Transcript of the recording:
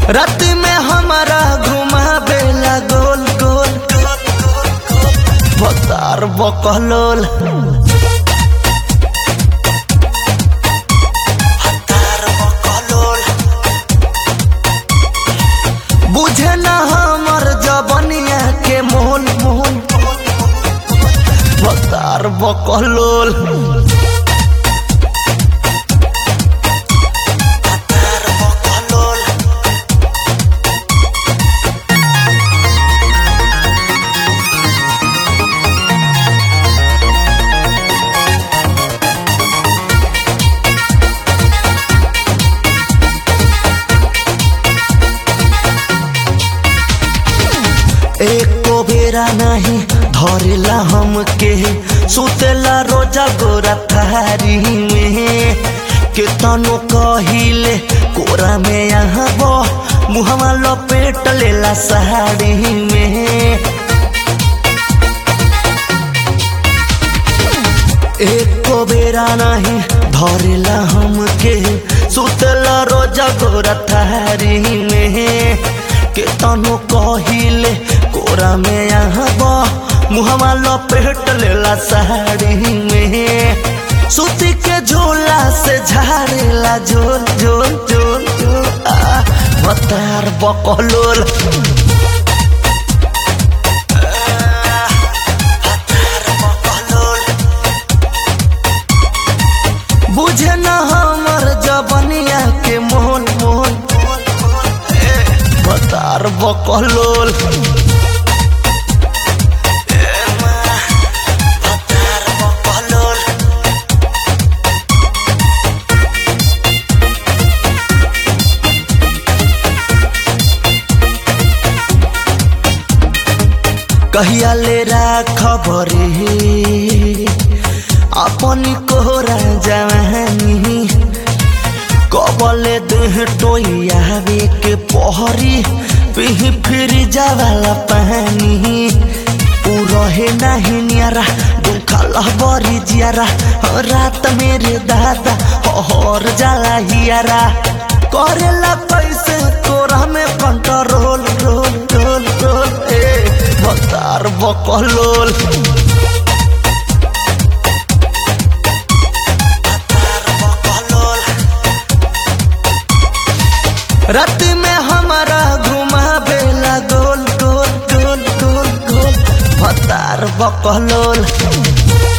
रात में हमारा घुमावेला गोल गोल बतार बकलोल हतार बकलोल बुझे न हमर जबनिया के मोल मोल बतार बकलोल हतार बकलोल एको बेरा नहीं धरेला हमके सुतेला रोजा गोरा थारी में केतनो कहिले कोरा में यहाँ बो मुहवा लपेट लेला साड़ी में एको बेरा नहीं धरेला हमके सुतला रोजा गोरा थारी में केतनो कहिले कोरा में यहाँ बा मुहवा लपेट लेला साड़ी में सूती के झोला से झाड़ेला झोल झोल झोल झोल आ बतार बकलोल बुझे न हमर जबनिया के मोल मोल बतार बकलोल बतार बकलोल कहिया ले खबरे अपन कोहरा जवानी कबले देह टोयावे के पहरी पिह फिर जावाला पानी उ रहे नहीं नियारा दुखा लहबरी जियारा रात मेरे दादा हर जाला हियारा करेला कैसे तोरा में कंट्रोल रोल रोल रोल ए बतार बकलोल रात में हमारा घुमावेला गोल गोल गोल गोल गोल भतार बकलोल